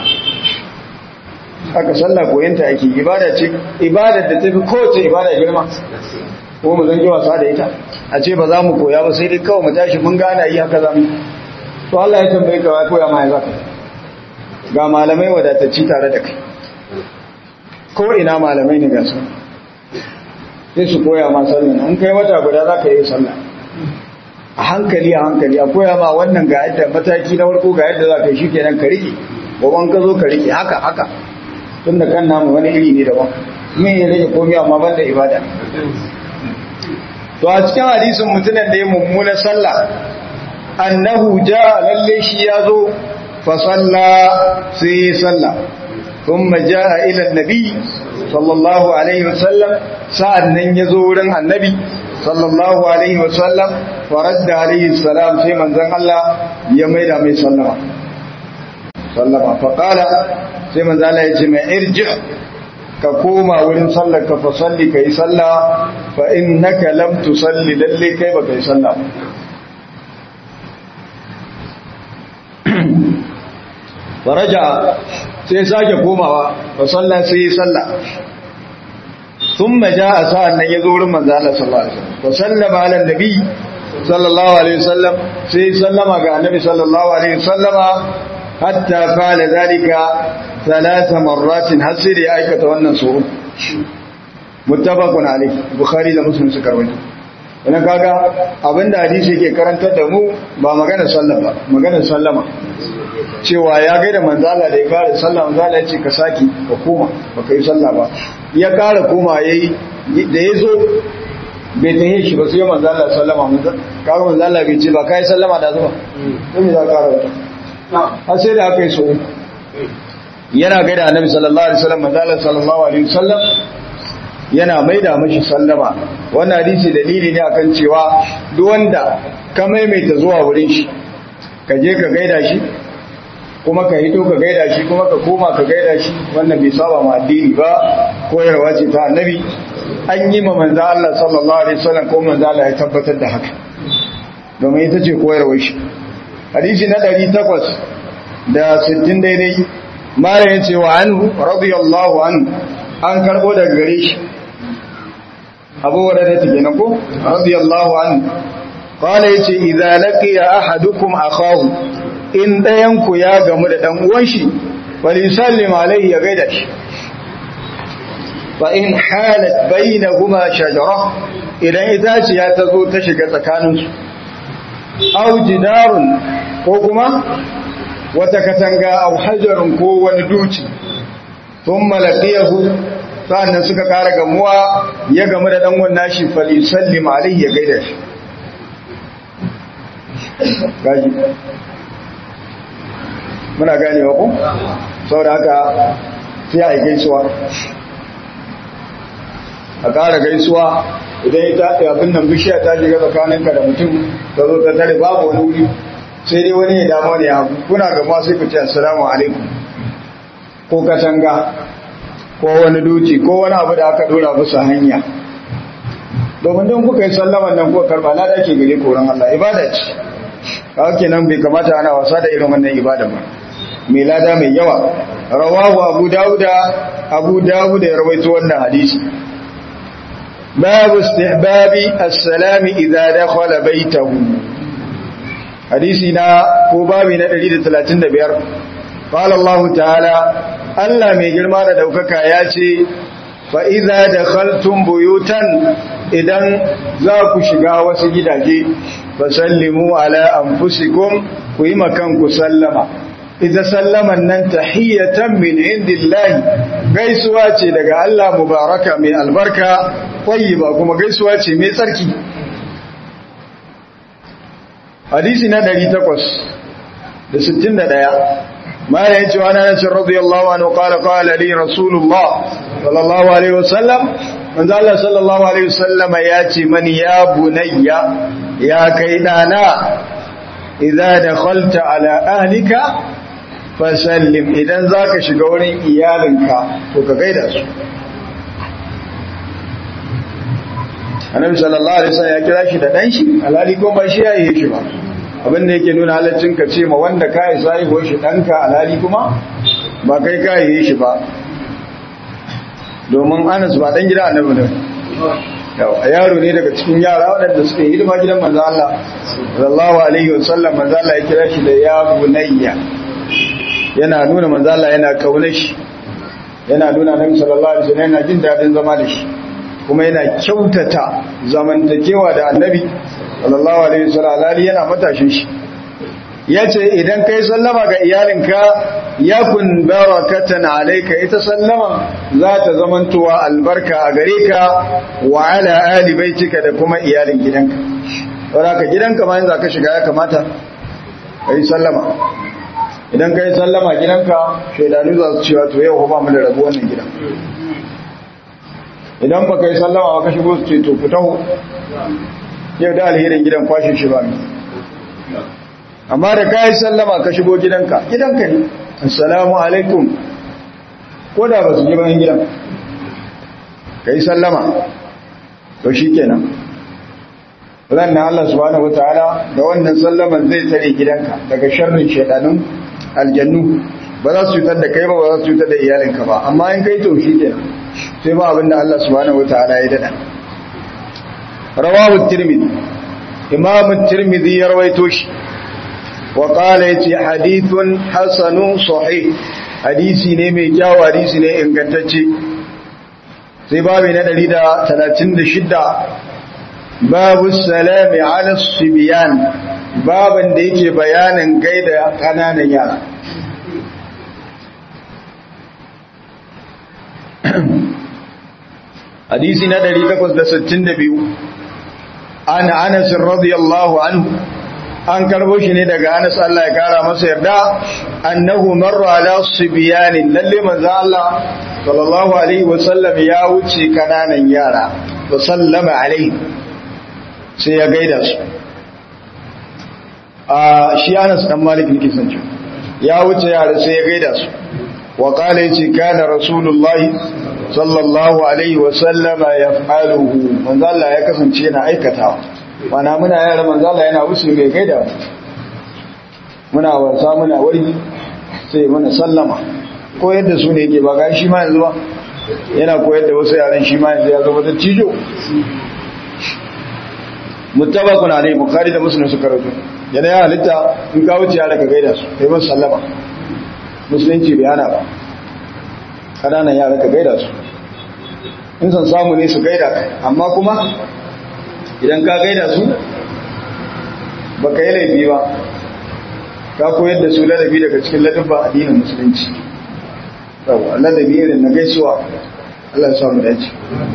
haka sallah koyanta ake ibada ce ibada da tafi kowace ibada girma ko mu zan yi wasa da ita a ce ba za mu koya ba sai dai kawai mu tashi mun gana yi haka zamu to Allah ya tambaye ka wai koya ma ya zaka ga malamai wadatacci tare da kai ko ina malamai ne ga su sai su koya ma sallah an kai wata guda za ka yi sallah a hankali a hankali a koya ma wannan ga yadda mataki na farko ga yadda za ka yi shi kenan ka rike gaban ka zo ka rike haka haka tun da kan namu wani iri ne daban me ya rage komai amma ban da ibada to a cikin hadisin mutumin da ya mummuna sallah annahu jaa lalle shi yazo fa salla sai salla thumma jaa ila annabi sallallahu alaihi wasallam sa'annan yazo wurin annabi sallallahu alaihi wasallam faradda alaihi salam sai manzon Allah ya maida mai sallama sallama fa qala sai manzon Allah ya ce mai irji ka koma wurin sallar ka fa salli kai salla fa innaka lam tusalli lalle kai baka yi salla faraja sai sake komawa fa salla sai yi salla thumma jaa sa'an nan yazo wurin manzo Allah sallallahu alaihi wasallam fa sallama ala nabi sallallahu alaihi wasallam sai sallama ga annabi sallallahu alaihi wasallama hatta qala zalika thalatha marratin har sai da ya aikata wannan suru muttafaqun alayhi bukhari da muslim suka rawaito wannan kaga abinda hadisi yake karantar da mu ba magana sallama ba magana sallama cewa ya gaida manzala da ya kare sallah manzala ya ce ka saki ka koma ba ka yi sallah ba ya kare koma yayi da ya zo bai ta shi ba sai manzala sallama manzala kaga manzala bai ce ba ka yi sallama da zuba sai me za ka kare wata har sai da aka yi so yana gaida annabi sallallahu alaihi wasallam manzala sallallahu alaihi wasallam yana maida mashi sallama wannan hadisi dalili ne akan cewa duk wanda ka maimaita zuwa wurin shi ka je ka gaida shi kuma ka hito ka gaida shi kuma ka koma ka gaida shi wannan bai saba ma addini ba koyarwa ce ta annabi an yi ma manzo Allah sallallahu alaihi wasallam ko manzo Allah ya tabbatar da haka domin ita ce koyarwar shi hadisi na 800 da 60 daidai mara yace wa anhu radiyallahu anhu an karbo daga gare shi Abu Hurairah take nan ko radiyallahu anhu qala yace idza laqiya ahadukum akahu in ɗayanku ya gamu da ɗan'uwan shi falisallim alaihi ya gaida shi fa in halat bayna kuma shajara idan itaciya ta zo ta shiga tsakaninsu au jidarun ko kuma wata katanga au hajarun ko wani duci sun malakiyahu sa'annan suka ƙara gamuwa ya gamu da ɗan'uwan nashi falisallim alaihi ya gaida shi gaji muna gane wa ku saboda haka sai a yi gaisuwa a ƙara gaisuwa idan ita abin nan bishiya ta shiga tsakaninka da mutum ta zo ta tare babu wani wuri sai dai wani ya damu ne abu kuna gama sai ku ce assalamu alaikum ko katanga ko wani duci ko wani abu da aka dora musu hanya domin don kuka yi sallaman nan kuka karba na da ke gare koron Allah ibada ce kawai kenan bai kamata ana wasa da irin wannan ibada ba mai lada mai yawa rawahu abu dauda abu dauda ya rawaito wannan hadisi babu istihbabi as-salami idza dakhala baytahu hadisi na ko babi na 135 qala Allah ta'ala Allah mai girma da daukaka ya ce fa idza dakhaltum buyutan idan za ku shiga wasu gidaje fasallimu ala anfusikum ku yi makan ku sallama ita sallaman nan tahiyatan min indillahi gaisuwa ce daga Allah mubaraka mai albarka tayyiba kuma gaisuwa ce mai tsarki hadisi na 861 ما يجي وانا انس رضي الله عنه قال قال لي رسول الله صلى الله عليه وسلم من الله صلى الله عليه وسلم ياتي من يا بني يا كيدانا إذا دخلت على أهلك فسلم إذا ذاك شغورين إيالنك وكغير su. annabi sallallahu alaihi wasallam ya kira shi da dan shi alhali ko ba shi yayi shi ba abin da yake nuna halaccin ka ce ma wanda kai sai ho shi danka alhali kuma ba kai kai yi shi ba domin Anas ba dan gida annabi ne a yaro ne daga cikin yara waɗanda suke hidima gidan manzo Allah sallallahu alaihi wasallam manzo Allah ya kira shi da ya bunayya yana nuna manzo Allah yana kauna shi yana nuna Annabi sallallahu alaihi wasallam yana jin dadin zama da shi kuma yana kyautata zamantakewa da Annabi sallallahu alaihi wasallam alali yana matashin shi yace idan kai sallama ga iyalinka yakun barakatan alayka ita sallama za ta zamantowa albarka a gare ka wa ala ali baitika da kuma iyalin gidanka wadda ka gidanka ma yanzu ka shiga ya kamata ka yi sallama idan ka yi sallama gidanka shaidanu za su cewa to yau ba mu da rabu wannan gidan idan ba ka yi sallama ba ka shigo su ce to ku taho yau da alherin gidan kwashe shi ba amma da ka yi sallama ka shigo gidanka gidanka ne assalamu alaikum ko da ba su ji bayan gidan ka yi sallama to shi kenan ranar Allah subhanahu wa ta'ala da wannan sallaman zai tare gidanka daga sharrin shaidanun aljannu ba za su cutar da kai ba ba za su cutar da iyalinka ba amma in kai to shi kenan sai ba abinda Allah subhanahu wa ta'ala ya dada rawahu tirmidhi imam tirmidhi ya rawaito shi wa qala yace hadithun hasanun sahih hadisi ne mai kyau hadisi ne ingantacce sai babu na 136 babu salami ala sibiyan baban da yake bayanin gaida kananan yara hadisi na 862 an anas radiyallahu anhu an karbo shi ne daga anas Allah ya kara masa yarda annahu marra ala sibiyan lalle manzo Allah sallallahu alaihi wasallam ya wuce kananan yara wa sallama alaihi sai ya gaida su a shi anas dan malik ne kisan ci ya wuce yara sai ya gaida su wa qala yace kana rasulullahi sallallahu alaihi wa sallama yaf'aluhu manzo Allah ya kasance yana aikatawa mana muna yara manzo Allah yana wuce mai gaida muna wasa muna wari sai mana sallama ko yadda su ne yake ba ga shi ma yanzu ba yana koyar da wasu yaran shi ma yanzu ya zama da cijo mutabakun alai bukhari da muslim suka rawaito yana ya halitta in ka wuce yara ka gaida su kai ban sallama musulunci bai hana ba kananan yara ka gaida su in san samu ne su gaida ka amma kuma idan ka gaida su ba ka yi laifi ba ka koyar da su ladabi daga cikin ladabba addinin musulunci yawa ladabi irin na gaisuwa Allah ya samu dace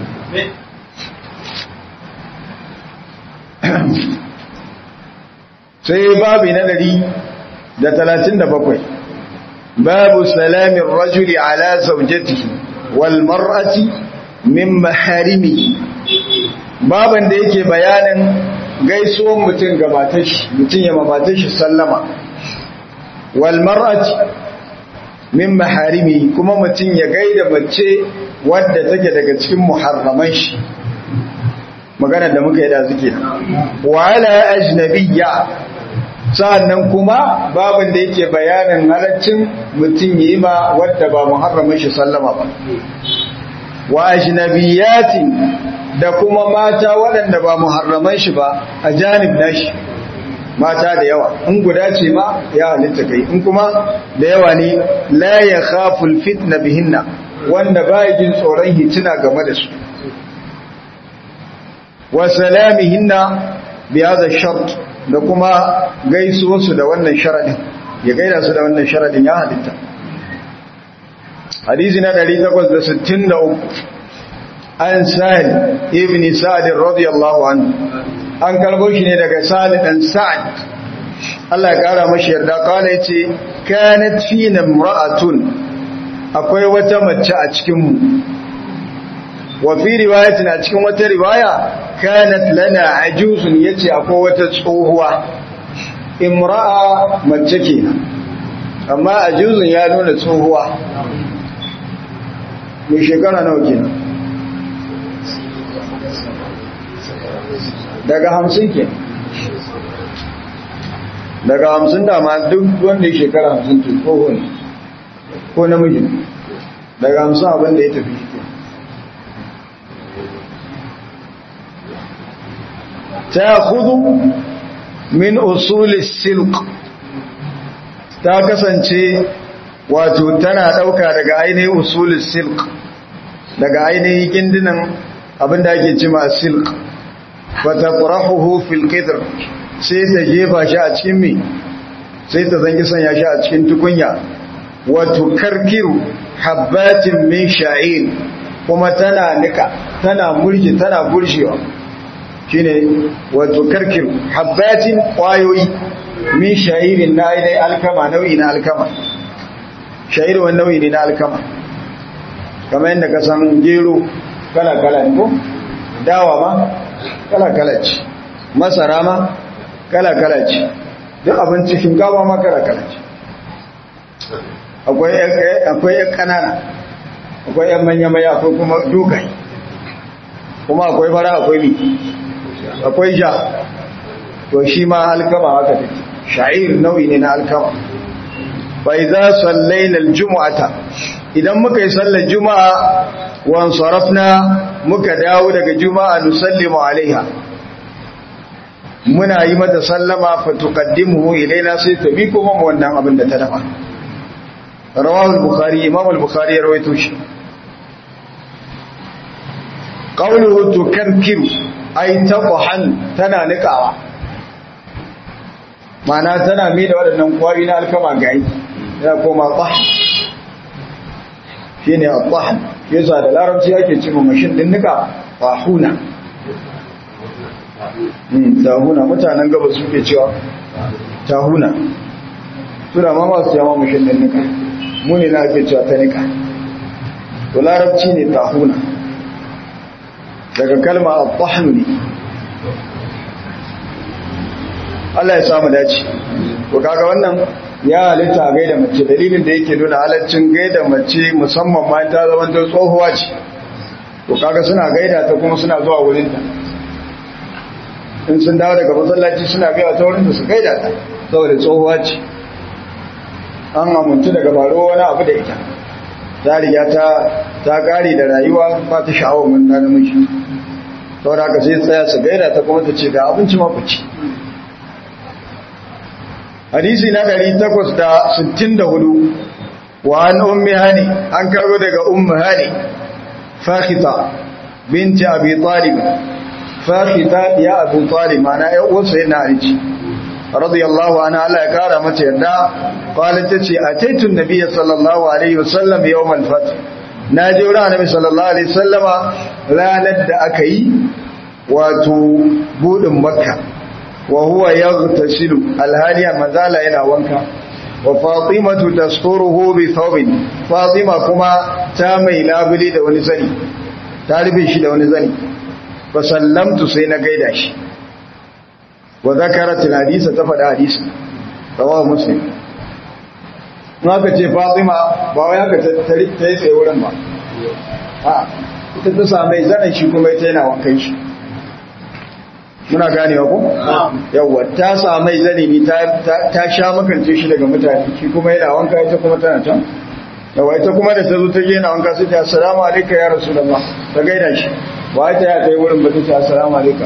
sai babi na dari da talatin da bakwai babu salamin rajuli ala zaujatihi wal mar'ati min maharimi baban da yake bayanin gaisuwan mutum ga matashi mutum ya matashi sallama wal mar'ati min maharimi kuma mutum ya gaida mace wadda take daga cikin muharraman shi magana da muka yi da suke wa ala ajnabiyya sa'annan kuma babin da yake bayanin halaccin mutum yi ma wadda ba muharramin shi sallama ba wa ajnabiyatin da kuma mata waɗanda ba muharraman shi ba a janib nashi mata da yawa in guda ce ma ya halitta kai in kuma da yawa ne la ya khaful fitna bihinna wanda ba jin tsoron hitina game da su wa salamihinna bi hadha shart da kuma gaisuwar su da wannan sharadin ya gaida su da wannan sharadin ya halitta hadisi na 863 an sa'id ibn sa'd radiyallahu anhu an karbo shi ne daga sa'id dan sa'd Allah ya kara mashi yarda kala yace kanat fina imra'atun akwai wata mace a cikin mu wa fi riwayatin a cikin wata riwaya kanat lana ajuzun yace akwai wata tsohuwa imra'a mace kenan amma ajuzun ya nuna tsohuwa mai shekara nawa kenan daga hamsin ke daga hamsin dama duk wanda ya shekara hamsin to ko ne ko namiji daga hamsin abin da ya tafi shi ta hudu min usulis silk ta kasance wato tana dauka daga ainihin usulis silk daga ainihin gindinan abinda ake cima silk fata ƙurahuhu fil qidr sai ta jefa shi a cikin mi sai ta zangi sanya shi a cikin tukunya wato karkiru habbatin min sha'ir kuma tana nika tana murji tana gurshewa shine wato karkir habbatin kwayoyi min sha'irin na aidai alkama nau'i na alkama sha'ir wani nau'i ne na alkama kamar yadda ka san gero kala-kala ne ko dawa ma kala-kala ce masara ma kala-kala ce duk abinci shinkawa ma kala-kala ce akwai yan kanana akwai yan manya-manya akwai kuma dogaye kuma akwai fara akwai mi akwai ja to shi ma alkama haka take sha'ir nau'i ne na alkama fa idza sallaina aljum'ata idan muka yi sallar juma'a wa sarafna muka dawo daga juma'a nusallimu alaiha muna yi mata sallama fa tuqaddimuhu ilaina sai ta bi kuma wannan abin da ta dafa rawahu al-bukhari imam al-bukhari ya rawaito shi qawluhu tukarkiru ay taqhan tana nikawa mana tana mi da waɗannan kwari na alkama gayi yana koma tsah shi ne tsah yasa da larabci ake cima mashin din nika tsahuna tahuna mutanen gaba suke cewa tahuna suna ma masu yama mashin din nika muni na ake cewa ta nika to larabci ne tahuna daga kalma tsahnu ne Allah ya samu dace to kaga wannan ya halitta gaida mace dalilin da yake nuna halaccin gaida mace musamman ma ta zama ta tsohuwa ce to kaga suna gaida ta kuma suna zuwa wurin ta in sun dawo daga masallaci suna gaya ta wurin da su gaida ta saboda tsohuwa ce an amintu daga baro wani abu da ita ta riga ta ta kare da rayuwa ba ta sha'awar mun da namiji saboda haka sai tsaya su gaida ta kuma ta ce ga abinci ma ku ci hadisi na 864 wa an ummi hani an karbo daga ummi hani fakhita binti abi talib fakhita ya abu talib mana ya uwarsa yana rici radiyallahu anha Allah ya kara mata yarda qalat tace ataitu nabiyyi sallallahu alaihi wasallam yawm al-fath naje wurin annabi sallallahu alaihi wasallama ranar da aka yi wato budin makka wa huwa yaghtasilu alhaliya mazala yana wanka wa fatimatu tasturuhu bi thawbin fatima kuma ta mai labuli da wani zani ta rufe shi da wani zani fa sallamtu sai na gaida shi wa zakarat alhadisa ta faɗa hadisi rawahu muslim ka ce fatima ba wai haka ta yi tsaye wurin ba a ita ta same zanen shi kuma ita yana wankan shi muna ganewa ko yawa ta samai zani ne ta sha makance shi daga mutane shi kuma yana wanka ita kuma tana can yawa ita kuma da ta zo ta je yana wanka sai ta assalamu alaikum ya rasulullah ta gaida shi ba ta ya kai wurin ba ta ce assalamu alaikum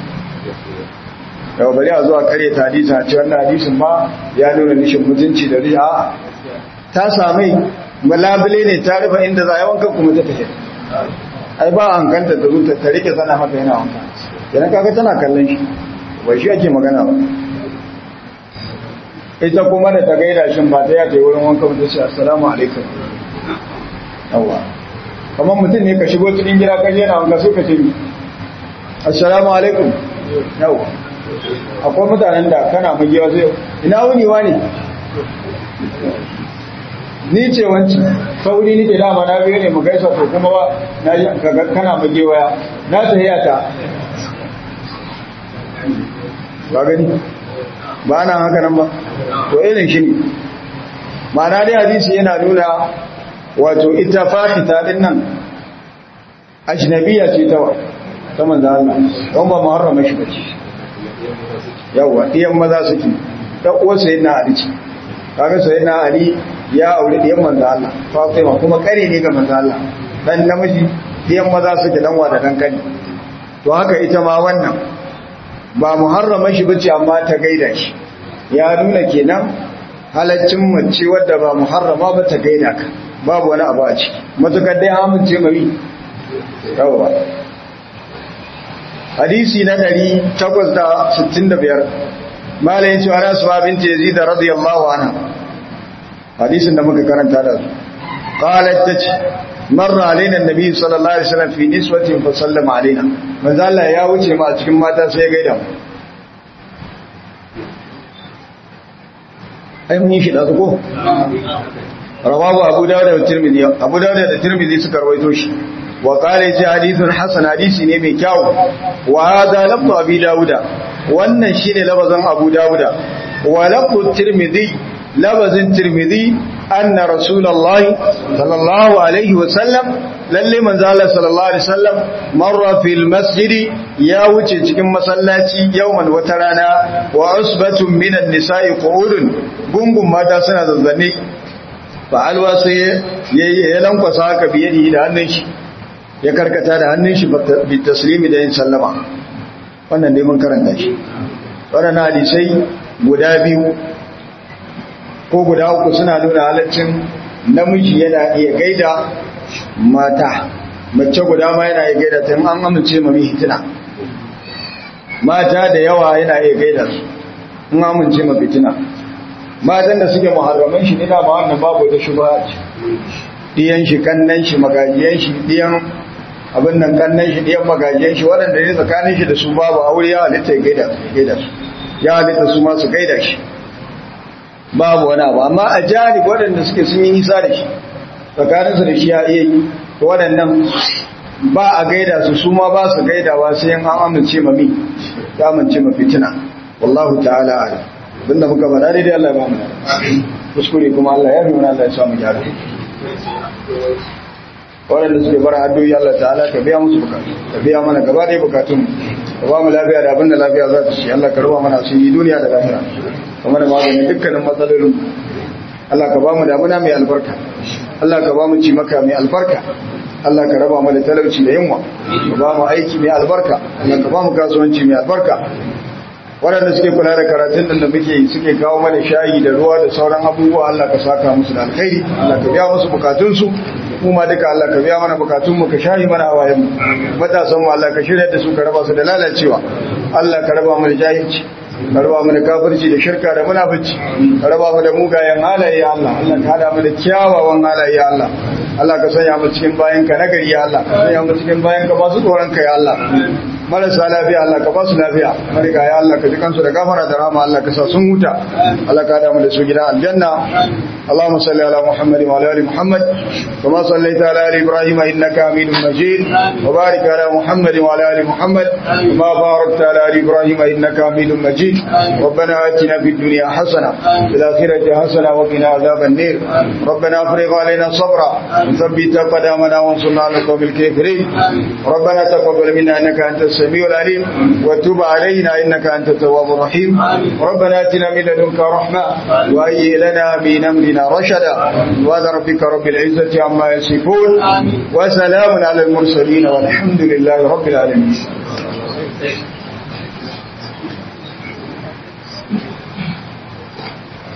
yawa bari a zuwa kare ta hadisi a ce wannan hadisin ma ya nuna nishin mutunci da riya a'a ta samai malabile ne ta rufe inda za a yi wanka kuma ta tafi ai ba an kanta da zuta ta rike sana haka yana wanka yana kaga tana kallon shi bai shi ake magana ba ita kuma da ta gaida shi ba ta yace wurin wanka ba ta ce assalamu alaikum yawa kamar mutum ne ka shigo cikin gida ka je na wanka sai ka ce assalamu alaikum yawa akwai mutanen da kana magiya sai ina wuni wani ni ce wanci sauri nike dama na biyo ne mu gaisa to kuma ba na yi kana magewaya na tahiya ta ba gani ba na haka nan ba to irin shi ne ma'ana dai hadisi yana nuna wato ita fahita din nan ajnabiya ce ta wa ta manzo Allah don ba muharrama shi bace yawa iyan maza suke dan uwa sayyidina Ali ce kaga sayyidina Ali ya aure diyan manzo Allah Fatima kuma kare ne ga manzo Allah dan namiji diyan maza suke dan wa da dan kani to haka ita ma wannan ba muharrama shi bace amma ta gaida shi ya nuna kenan halaccin mace wadda ba muharrama ba ta gaida ka babu wani abu a ciki matukar dai amince mai yawa hadisi na 865 malayin cewa na suwa binti yazid radiyallahu anha hadisin da muka karanta da su qalat tace marra alaina annabi sallallahu alaihi wasallam fi niswatin fa sallama alaina manzo Allah ya wuce mu a cikin mata sai ya gaida mu ai mun yi shi da ko rawahu abu dawud da tirmidhi abu dawud da tirmidhi suka rawaito shi wa qala ji hadithun hasan hadisi ne mai kyau wa hada lafzu abi dawud wannan shine labazan abu dawud wa lafzu tirmidhi labazin tirmidhi anna rasulullahi sallallahu alaihi wa sallam lalle manzo Allah sallallahu alaihi wasallam marra fil masjidi ya wuce cikin masallaci yawman wata rana wa usbatun minan nisa'i qu'udun gungun mata suna zazzane fa alwa sai ya lankwasa haka biyadi da hannun shi ya karkata da hannun shi bi taslimi da yin sallama wannan dai mun karanta shi waɗannan hadisai guda biyu ko guda uku suna nuna halaccin namiji yana iya gaida mata mace guda ma yana iya gaida ta an amince mami hitina mata da yawa yana iya gaida su in amince ma fitina matan da suke muharraman shi nina ma wannan babu da shubha ce diyan shi kannan shi magajiyan shi diyan abin nan kannan shi diyan magajiyan shi waɗanda ne tsakanin shi da su babu aure ya halitta ya gaida gaida su ya halitta su ma su gaida shi babu wani abu amma a jari waɗanda suke sun yi nisa da shi tsakaninsu da shi ya iya yi waɗannan ba a gaida su su ma ba su gaidawa sai an amince ma mi ta amince ma fitina wallahu ta'ala ala abinda muka faɗa daidai Allah ya ba mu kuskure kuma Allah ya fi mana Allah ya samu gyara waɗanda suke bara addu'o'i Allah ta'ala ka biya musu bukatu ka biya mana gaba ɗaya bukatun ka ba mu lafiya da abinda lafiya za ta ci Allah ka ruwa mana su yi duniya da lahira kuma da maganin dukkanin matsalolin Allah ka ba mu damuna mai albarka Allah ka ba mu ci maka mai albarka Allah ka raba mu da talauci da yunwa ka ba mu aiki mai albarka Allah ka ba mu kasuwanci mai albarka waɗanda suke kula da karatun da muke suke kawo mana shayi da ruwa da sauran abubuwa Allah ka saka musu da alkhairi Allah ka biya musu bukatunsu kuma duka Allah ka biya mana bukatun mu ka shayi mana hawayen mu matasan mu Allah ka shirya da su ka raba su da lalacewa Allah ka raba mu da jahilci ka raba mu da kafirci da shirka da munafici ka raba mu da mugayen halaye ya Allah Allah ka hada mu da kyawawan halaye ya Allah Allah ka sanya mu cikin bayan ka nagari ya Allah ka sanya mu cikin bayan ka masu tsoron ka ya Allah marasa lafiya Allah ka ba su lafiya mariga ya Allah ka ji kansu da gafara da rahama Allah ka sa sun huta Allah ka hada mu da su gidan aljanna اللهم صل على محمد وعلى ال محمد كما صليت على ال ابراهيم انك حميد مجيد وبارك على محمد وعلى ال محمد كما باركت على ال ابراهيم انك حميد مجيد ربنا اتنا في الدنيا حسنه وفي الاخره حسنه وقنا عذاب النار ربنا افرغ علينا صبرا وثبت قدامنا وانصرنا على القوم الكافرين ربنا تقبل منا انك انت السميع العليم وتب علينا انك انت التواب الرحيم ربنا اتنا من لدنك رحمه وهيئ لنا من امرنا رشدا سبحان ربك رب العزة عما يصفون وسلام على المرسلين والحمد لله رب العالمين